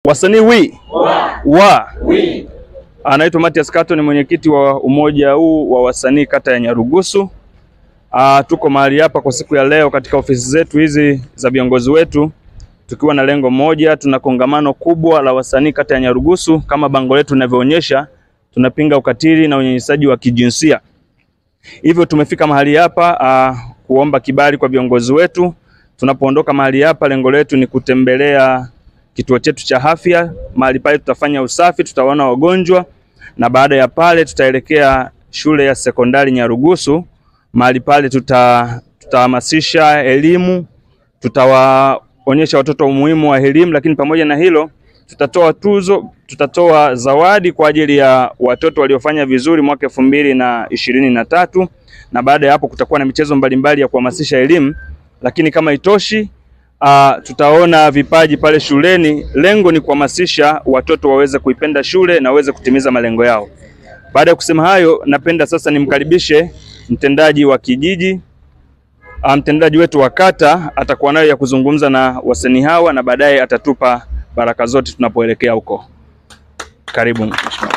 Wasanii wi wa anaitwa Matias Kato, ni mwenyekiti wa umoja huu wa wasanii kata ya Nyarugusu. Ah, tuko mahali hapa kwa siku ya leo katika ofisi zetu hizi za viongozi wetu tukiwa na lengo moja. Tuna kongamano kubwa la wasanii kata ya Nyarugusu, kama bango letu linavyoonyesha, tunapinga ukatili na unyanyasaji wa kijinsia. Hivyo tumefika mahali hapa ah, kuomba kibali kwa viongozi wetu. Tunapoondoka mahali hapa, lengo letu ni kutembelea kituo chetu cha afya. Mahali pale tutafanya usafi, tutaona wagonjwa, na baada ya pale tutaelekea shule ya sekondari Nyarugusu. Mahali pale tuta tutahamasisha elimu, tutawaonyesha watoto umuhimu wa elimu, lakini pamoja na hilo tutatoa tuzo, tutatoa zawadi kwa ajili ya watoto waliofanya vizuri mwaka elfu mbili na ishirini na tatu na baada ya hapo kutakuwa na michezo mbalimbali ya kuhamasisha elimu, lakini kama itoshi Uh, tutaona vipaji pale shuleni. Lengo ni kuhamasisha watoto waweze kuipenda shule na waweze kutimiza malengo yao. Baada ya kusema hayo, napenda sasa nimkaribishe mtendaji wa kijiji, uh, mtendaji wetu wa kata atakuwa nayo ya kuzungumza na wasanii hawa na baadaye atatupa baraka zote tunapoelekea huko. Karibu mheshimiwa.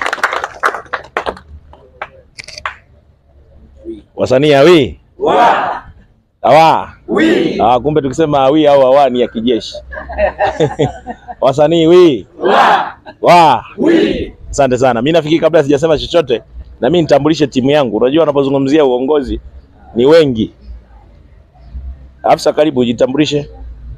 Wasanii awi awa Ah, kumbe tukisema awi au awa ni ya kijeshi. Wasanii wi wa asante sana. Mimi nafikiri kabla sijasema chochote, na mimi nitambulishe timu yangu. Unajua, unapozungumzia uongozi ni wengi. Afisa, karibu ujitambulishe.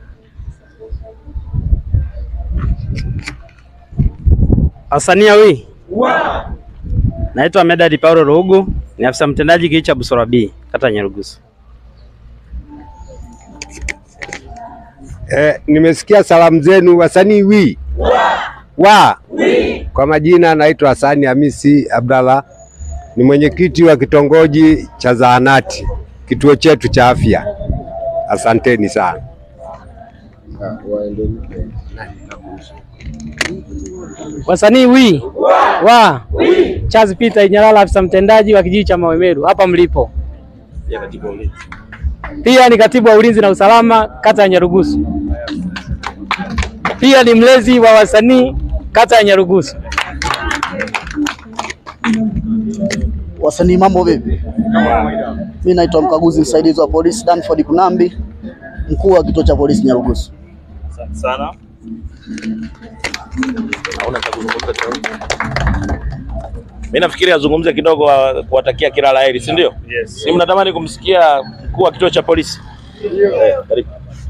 Wasania wi naitwa Medadi Paulo Rugu, ni afisa mtendaji kijiji cha Busora B, kata ya Nyarugusu. Eh, nimesikia salamu zenu wasanii wi wa kwa majina naitwa Hasani Hamisi Abdalla, ni mwenyekiti wa kitongoji cha zahanati kituo chetu cha afya. Asanteni sana. Wasanii wi wa Charles Peter Inyalala, afisa mtendaji wa kijiji cha Mawemeru hapa mlipo. Pia ni katibu wa ulinzi na usalama kata ya Nyarugusu. Pia ni mlezi wa wasanii kata ya Nyarugusu. Wasanii mambo vipi? Mimi naitwa mkaguzi msaidizi wa polisi Danford Kunambi, mkuu wa kituo cha polisi Nyarugusu. Asante sana. Mimi nafikiri azungumze kidogo, wa- kuwatakia kila la heri, si ndio? Yes. Si mnatamani kumsikia mkuu wa kituo cha polisi? Eh, karibu.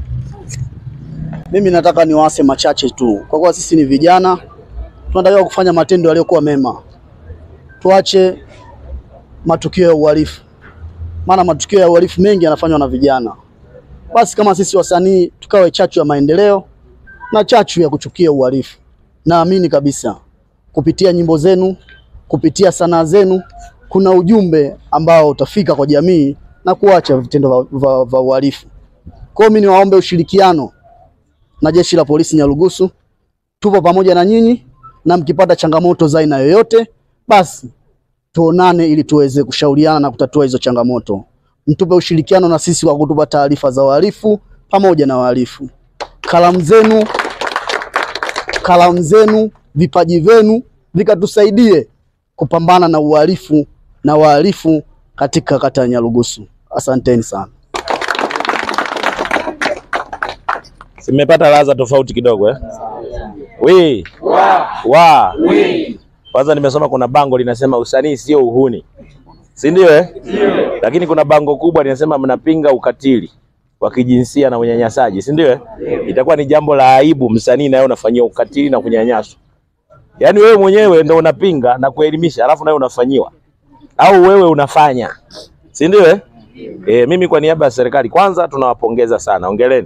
Mimi nataka niwaase machache tu, kwa kuwa sisi ni vijana, tunatakiwa kufanya matendo yaliyokuwa mema, tuache matukio ya uhalifu, maana matukio ya uhalifu mengi yanafanywa na vijana. Basi kama sisi wasanii tukawe chachu ya maendeleo na chachu ya kuchukia uhalifu. Naamini kabisa kupitia nyimbo zenu, kupitia sanaa zenu, kuna ujumbe ambao utafika kwa jamii na kuacha vitendo vya- vya vya uhalifu. Kwa hiyo mimi niwaombe ushirikiano na jeshi la polisi Nyarugusu, tupo pamoja na nyinyi, na mkipata changamoto za aina yoyote, basi tuonane ili tuweze kushauriana na kutatua hizo changamoto. Mtupe ushirikiano na sisi kwa kutupa taarifa za wahalifu pamoja na wahalifu. Kalamu zenu, kalamu zenu, vipaji vyenu vikatusaidie kupambana na uhalifu na wahalifu katika kata ya Nyarugusu. Asanteni sana. Simepata ladha tofauti kidogo eh? Wi wa kwanza, nimesoma kuna bango linasema usanii sio uhuni, si ndio eh? Lakini kuna bango kubwa linasema mnapinga ukatili wa kijinsia na unyanyasaji, si ndio eh? Itakuwa ni jambo la aibu msanii naye unafanyia ukatili na kunyanyaswa. Yaani wewe mwenyewe ndio unapinga na kuelimisha, alafu nawe unafanyiwa au wewe unafanya, si ndio eh? Eh, mimi kwa niaba ya serikali kwanza tunawapongeza sana, ongeleni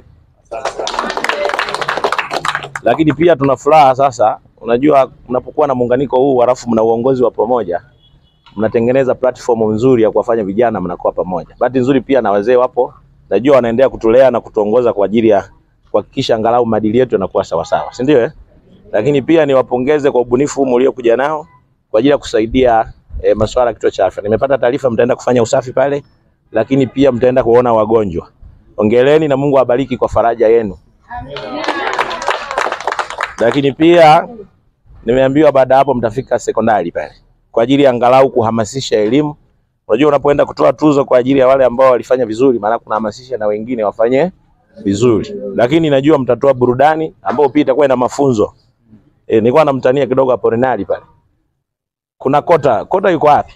lakini pia tuna furaha sasa. Unajua, mnapokuwa na muunganiko huu halafu mna uongozi wa pamoja, mnatengeneza platform nzuri ya kuwafanya vijana mnakuwa pamoja. Bahati nzuri pia na wazee wapo, najua wanaendelea kutulea na kutuongoza kwa ajili ya kuhakikisha angalau maadili yetu yanakuwa sawasawa, si ndio eh? Lakini pia niwapongeze kwa ubunifu mliokuja nao kwa ajili ya kusaidia eh, masuala ya kituo cha afya. Nimepata taarifa mtaenda kufanya usafi pale, lakini pia mtaenda kuona wagonjwa. Ongeleni na Mungu awabariki kwa faraja yenu. lakini pia nimeambiwa baada ya hapo mtafika sekondari pale kwa ajili ya angalau kuhamasisha elimu. Unajua, unapoenda kutoa tuzo kwa ajili ya wale ambao walifanya vizuri, maana kunahamasisha na wengine wafanye vizuri, lakini najua mtatoa burudani ambao pia itakuwa ina mafunzo. E, nilikuwa namtania kidogo hapo Renali pale. Kuna kota, kota yuko wapi?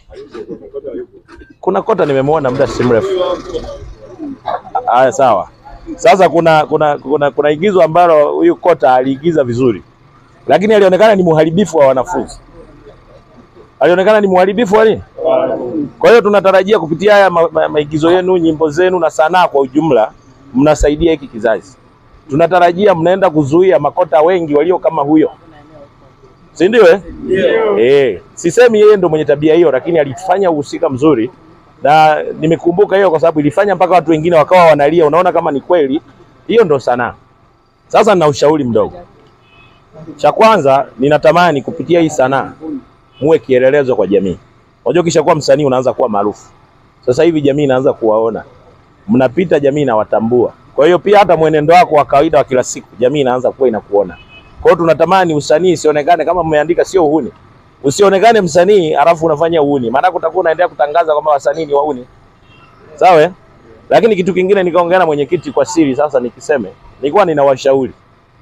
Kuna kota nimemwona muda si mrefu. Haya, sawa. Sasa kuna kuna kuna, kuna igizo ambalo huyu kota aliigiza vizuri, lakini alionekana ni mharibifu wa wanafunzi, alionekana ni mharibifu wa nini? Kwa hiyo tunatarajia kupitia haya ma, ma, maigizo yenu, nyimbo zenu na sanaa kwa ujumla, mnasaidia hiki kizazi. Tunatarajia mnaenda kuzuia makota wengi walio kama huyo, si ndio? Eh, eh, sisemi yeye ndo mwenye tabia hiyo, lakini alifanya uhusika mzuri na nimekumbuka hiyo kwa sababu ilifanya mpaka watu wengine wakawa wanalia. Unaona kama ni kweli, hiyo ndo sanaa. Sasa nina ushauri mdogo. Cha kwanza, ninatamani kupitia hii sanaa muwe kielelezo kwa jamii. Unajua, kisha kuwa msanii unaanza kuwa maarufu. Sasa hivi jamii inaanza kuwaona, mnapita, jamii inawatambua. Kwa hiyo pia hata mwenendo wako wa kawaida wa kila siku, jamii inaanza kuwa inakuona. Kwa hiyo tunatamani usanii isionekane kama mmeandika, sio uhuni usionekane msanii alafu unafanya uhuni, maana utakuwa unaendelea kutangaza kwamba wasanii ni wahuni, sawa? eh? Lakini kitu kingine nikaongea na mwenyekiti kwa siri, sasa nikiseme, nilikuwa ninawashauri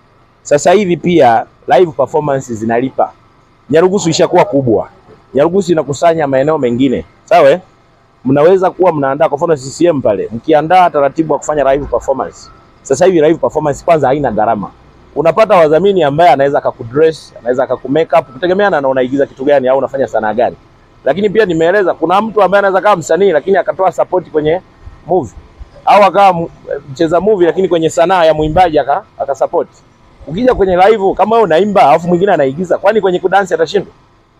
sasa hivi pia live performance zinalipa. Nyarugusu ishakuwa kubwa, Nyarugusu inakusanya maeneo mengine, sawa? eh? Mnaweza kuwa mnaandaa kwa mfano CCM pale, mkiandaa taratibu wa kufanya live performance. Sasa hivi live performance kwanza haina gharama unapata wadhamini ambaye anaweza akakudress, anaweza akakumake up kutegemeana na unaigiza kitu gani au unafanya sanaa gani. Lakini pia nimeeleza kuna mtu ambaye anaweza kama msanii lakini akatoa support kwenye movie au akawa mu- mcheza movie lakini kwenye sanaa ya mwimbaji aka, aka support. Ukija kwenye live kama wewe unaimba alafu mwingine anaigiza, kwani kwenye kudansi atashindwa?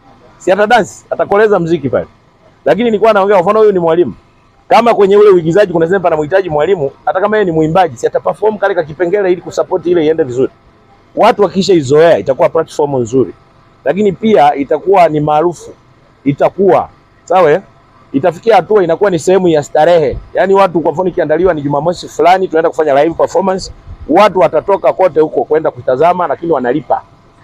Si ata dance, atakoleza mziki pale. Lakini nilikuwa naongea kwa mfano huyu ni mwalimu. Kama kwenye ule uigizaji kuna sehemu panamhitaji mwalimu, hata kama yeye ni mwimbaji, si ataperform kale ka kipengele ili kusupport ile iende vizuri watu wakisha izoea itakuwa platform nzuri, lakini pia itakuwa ni maarufu, itakuwa sawa, eh? itafikia hatua inakuwa ni sehemu ya starehe. Yaani watu kwa mfano ikiandaliwa ni Jumamosi fulani tunaenda kufanya live performance, watu watatoka kote huko kwenda kutazama, lakini wanalipa.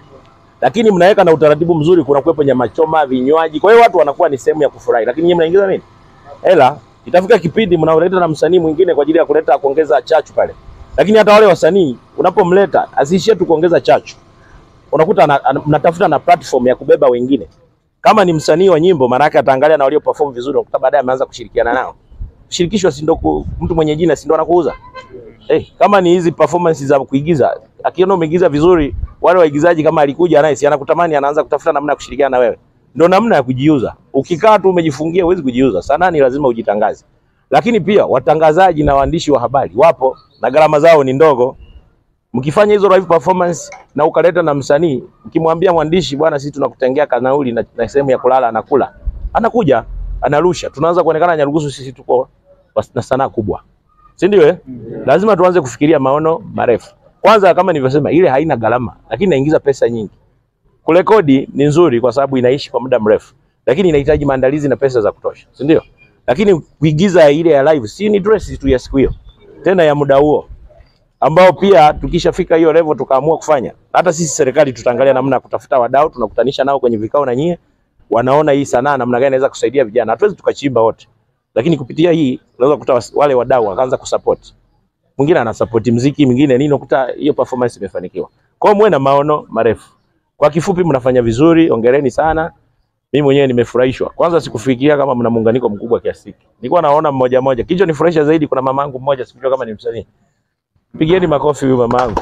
Lakini mnaweka na utaratibu mzuri, kuna kuwepo nyama choma, vinywaji, kwa hiyo watu wanakuwa ni sehemu ya kufurahi, lakini nyinyi mnaingiza nini? Hela. Itafika kipindi mnaoleta na msanii mwingine kwa ajili ya kuleta kuongeza chachu pale lakini hata wale wasanii unapomleta asiishie tu kuongeza chachu, unakuta ana- ana- mnatafuta na platform ya kubeba wengine. Kama ni msanii wa nyimbo, maana yake ataangalia na walio perform vizuri, unakuta baadaye ameanza kushirikiana nao. Shirikisho si ndo ku- mtu mwenye jina si ndo anakuuza eh? Kama ni hizi performance za kuigiza, akiona umeigiza vizuri, wale waigizaji kama alikuja naye, si anakutamani, anaanza kutafuta namna ya kushirikiana na wewe. Ndio namna ya kujiuza. Ukikaa tu umejifungia, huwezi kujiuza. Sanaa ni lazima ujitangaze lakini pia watangazaji na waandishi wa habari wapo na gharama zao ni ndogo. Mkifanya hizo live performance na ukaleta na msanii, ukimwambia mwandishi, bwana, sisi tunakutengea kanauli na, na sehemu ya kulala, anakula, anakuja, anarusha, tunaanza kuonekana Nyarugusu sisi tuko was- na sanaa kubwa, si ndio? Eh, lazima tuanze kufikiria maono marefu. Kwanza, kama nilivyosema, ile haina gharama, lakini inaingiza pesa nyingi. Kurekodi ni nzuri kwa sababu inaishi kwa muda mrefu, lakini inahitaji maandalizi na pesa za kutosha, si ndio? Lakini kuigiza ile ya live si ni dress tu ya siku hiyo, tena ya muda huo ambao pia tukishafika hiyo level tukaamua kufanya, hata sisi serikali tutaangalia namna ya kutafuta wadau, tunakutanisha nao kwenye vikao na nyie, wanaona hii sanaa namna gani inaweza kusaidia vijana. Hatuwezi tukachimba wote, lakini kupitia hii unaweza kukuta was- wale wadau wakaanza kusupport. Mwingine ana support mziki, mwingine nini, unakuta hiyo performance imefanikiwa. Kwa hiyo muwe na maono marefu. Kwa kifupi, mnafanya vizuri, ongereni sana. Mimi mwenyewe nimefurahishwa. Kwanza sikufikiria kama mna muunganiko mkubwa kiasi hiki. Nilikuwa naona mmoja mmoja. Kicho nifurahisha zaidi, kuna mamangu mmoja sikujua kama ni msanii. Pigieni makofi huyu mamangu.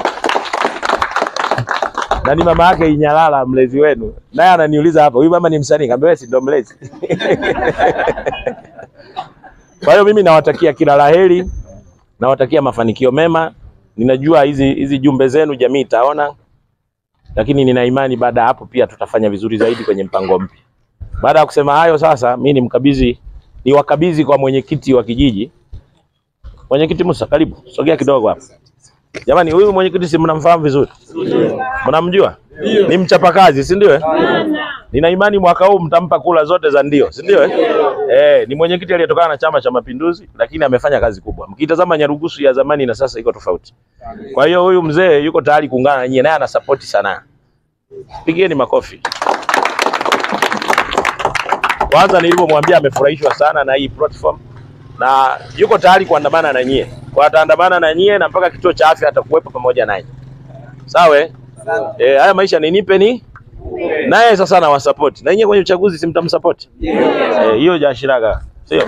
Na ni mama yake Inyalala mlezi wenu. Naye ananiuliza hapa, huyu mama ni msanii? Kaambia wewe si ndo mlezi. Kwa hiyo mimi nawatakia kila laheri, nawatakia mafanikio mema. Ninajua hizi hizi jumbe zenu jamii itaona, lakini nina imani baada ya hapo pia tutafanya vizuri zaidi kwenye mpango mpya. Baada ya kusema hayo, sasa mimi nimkabidhi niwakabidhi kwa mwenyekiti wa kijiji. Mwenyekiti Musa, karibu, sogea kidogo hapa. Jamani, huyu mwenyekiti si mnamfahamu vizuri? Mnamjua? Ni mchapakazi, si ndio? eh? Nina imani mwaka huu mtampa kula zote za ndio, si ndio? eh? Eh, ni mwenyekiti aliyetokana na Chama cha Mapinduzi, lakini amefanya kazi kubwa. Mkitazama Nyarugusu ya zamani na sasa iko tofauti. Kwa hiyo huyu mzee yuko tayari kuungana na nyie, naye ana support sana. Pigieni makofi. Kwanza nilivyomwambia amefurahishwa sana na hii platform na yuko tayari kuandamana na nyie, kwa ataandamana na nyie na mpaka kituo cha afya atakuwepo pamoja nanyi. Sawa? eh? Eh, haya maisha ni nipe ni naye sasa na wasupport na nyie kwenye uchaguzi si mtamsupport eh, hiyo jashiraga sio?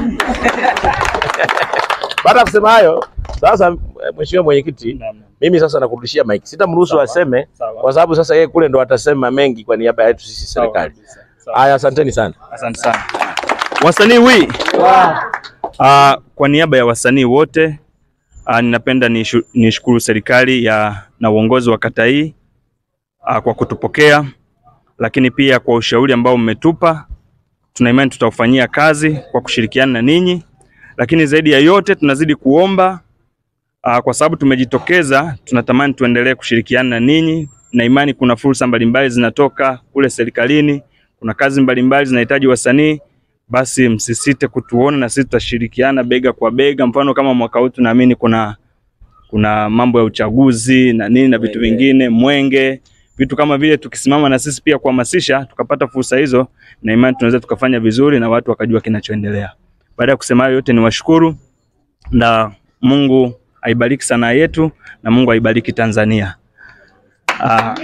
Baada ya kusema hayo, sasa eh, mheshimiwa mwenyekiti, mimi sasa nakurudishia mic. Sitamruhusu aseme Sawa. kwa sababu sasa yeye kule ndo atasema mengi kwa niaba yetu sisi serikali. Haya, asanteni sana. Asante sana wasanii wi Ah, kwa niaba ya wasanii wote ah, ninapenda nishu- nishukuru serikali ya na uongozi wa kata hii ah, kwa kutupokea, lakini pia kwa ushauri ambao mmetupa. Tuna imani tutaufanyia kazi kwa kushirikiana na ninyi, lakini zaidi ya yote tunazidi kuomba ah, kwa sababu tumejitokeza, tunatamani tuendelee kushirikiana na ninyi na imani kuna fursa mbalimbali zinatoka kule serikalini, kuna kazi mbalimbali zinahitaji wasanii basi msisite kutuona na sisi tutashirikiana bega kwa bega. Mfano kama mwaka huu tunaamini kuna kuna mambo ya uchaguzi na nini na vitu vingine, mwenge, vitu kama vile, tukisimama na sisi pia kuhamasisha, tukapata fursa hizo, na imani tunaweza tukafanya vizuri na watu wakajua kinachoendelea. Baada ya kusema hayo yote, niwashukuru na Mungu aibariki sanaa yetu na Mungu aibariki Tanzania. Ah,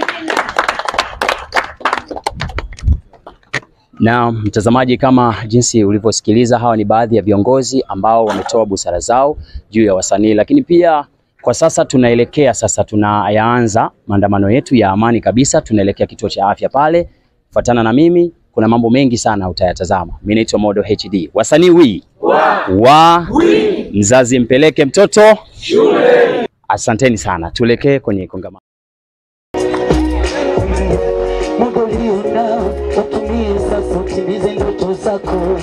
Na mtazamaji, kama jinsi ulivyosikiliza, hawa ni baadhi ya viongozi ambao wametoa busara zao juu ya wasanii, lakini pia kwa sasa tunaelekea sasa, tunayaanza maandamano yetu ya amani kabisa, tunaelekea kituo cha afya pale. Fuatana na mimi, kuna mambo mengi sana utayatazama. Mimi naitwa Modo HD. Wasanii wi wa, wa mzazi mpeleke mtoto shule. Asanteni sana, tuelekee kwenye kongamano. Muda ulionao utumie sasa, utimize ndoto zako.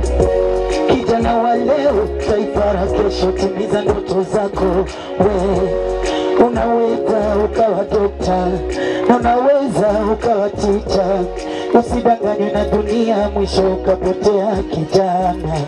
Kijana wa leo, taifa la kesho, timiza ndoto zako. We unaweza ukawa dokta, unaweza ukawa ticha. Usidanganywe na dunia, mwisho ukapotea kijana.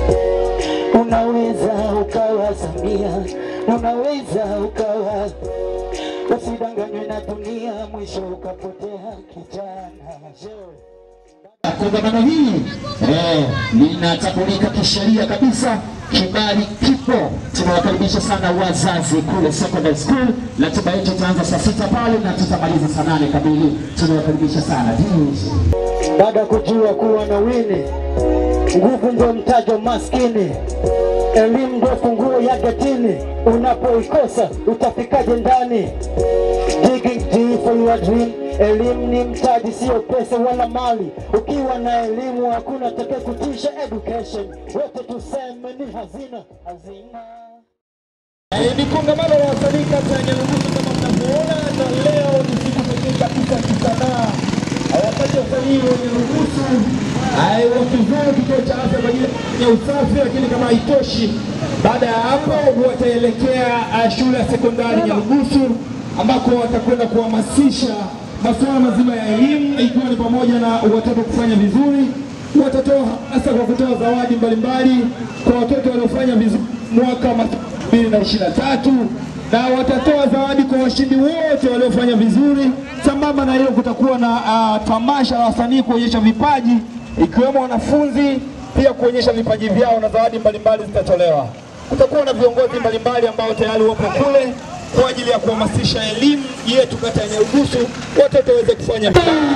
Unaweza ukawa Samia, unaweza ukawa Usidanganywe na dunia, mwisho ukapotea kijana. Kongamano hili eh, linatambulika kisheria kabisa, kibali kipo. Tunawakaribisha sana wazazi kule secondary school. Ratiba yetu itaanza saa sita pale na tutamaliza saa nane kamili. Tunawakaribisha sana Jeez. Baada ya kujua kuwa na wini, nguvu ndio mtajo maskini, elimu ndio funguo ya getini. Unapoikosa utafikaje ndani? Digging deep for your dream. Elimu ni mtaji, sio pesa wala mali. Ukiwa na elimu hakuna atakaye kutisha. Education wote tuseme ni hazina, hazina. Eh, Ni kongamano la wasanii kata ya Nyarugusu kama mnavyoona, na leo ni siku pekee kabisa ya kisanaa. Wakati wasanii wa Nyarugusu eh, wakizuru kituo cha afya kwa ajili ya usafi, lakini kama haitoshi, baada ya hapo wataelekea eh, shule ya sekondari Nyarugusu ambako watakwenda kuhamasisha masuala mazima ya elimu, ikiwa ni pamoja na watoto kufanya vizuri watatoa hasa kwa kutoa zawadi mbalimbali kwa watoto waliofanya vizuri mwaka wa mbili na ishirini na tatu na watatoa zawadi kwa washindi wote waliofanya vizuri. Sambamba na hilo, kutakuwa na uh, tamasha la wasanii kuonyesha vipaji ikiwemo wanafunzi pia kuonyesha vipaji vyao na zawadi mbalimbali zitatolewa. Kutakuwa na viongozi mbalimbali ambao tayari wapo kule kwa ajili ya kuhamasisha elimu yetu kata ya Nyarugusu, watoto waweze kufanya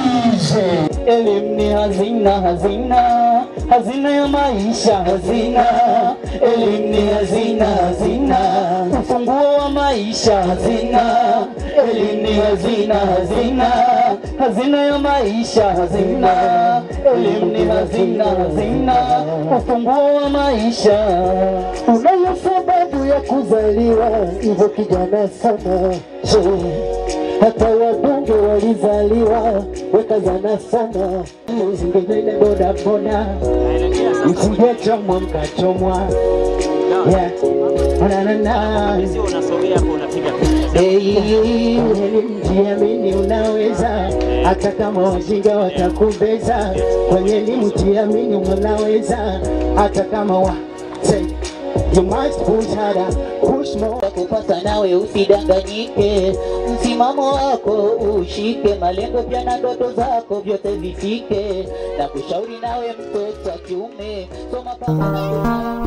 Elimu ni hazina, hazina, hazina ya maisha, hazina. Elimu ni hazina, hazina, ufunguo wa maisha, hazina. Elimu ni hazina, hazina, hazina ya maisha, hazina. Elimu ni hazina, hazina, ufunguo wa maisha. Unayo sababu ya kuzaliwa, hivyo kijana sana. Je, hata wabunge walizaliwa wakazana sana, msingevile boda boda, msingechomwa mkachomwa. Yeah. Na, na, na. Hey, mjiamini unaweza hata kama wajinga watakumbeza, kwenye elimu jiamini, unaweza hata kama wa say, you must push harder, push more. kupata nawe usidanganyike, msimamo wako ushike, malengo pia na ndoto zako vyote vifike, na kushauri nawe mtoto wa kiume, soma pambana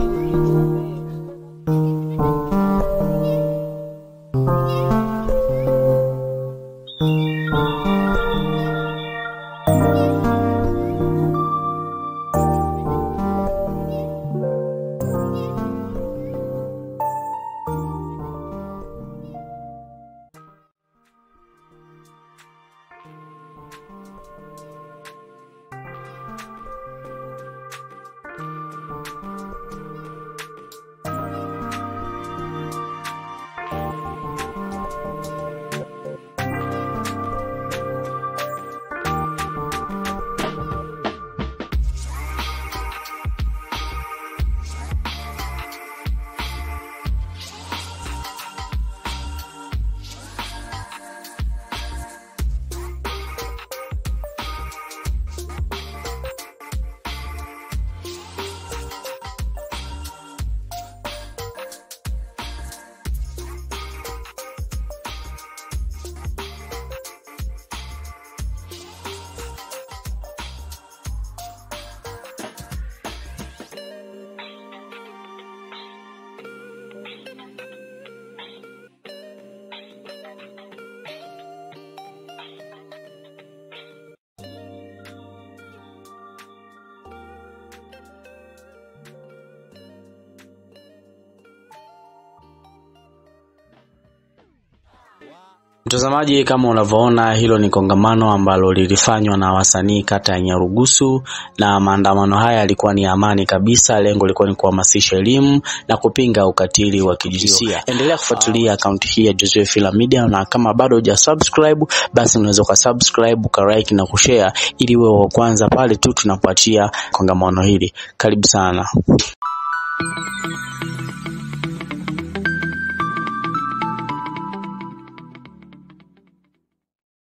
Mtazamaji, kama unavyoona, hilo ni kongamano ambalo lilifanywa na wasanii kata ya Nyarugusu, na maandamano haya yalikuwa ni amani kabisa. Lengo lilikuwa ni kuhamasisha elimu na kupinga ukatili wa kijinsia. Endelea kufuatilia akaunti hii ya Joseph Film Media, na kama bado huja subscribe, basi unaweza ukasubscribe, ukalike na kushare, ili uwe wa kwanza pale tu tunapoachia kongamano hili. Karibu sana.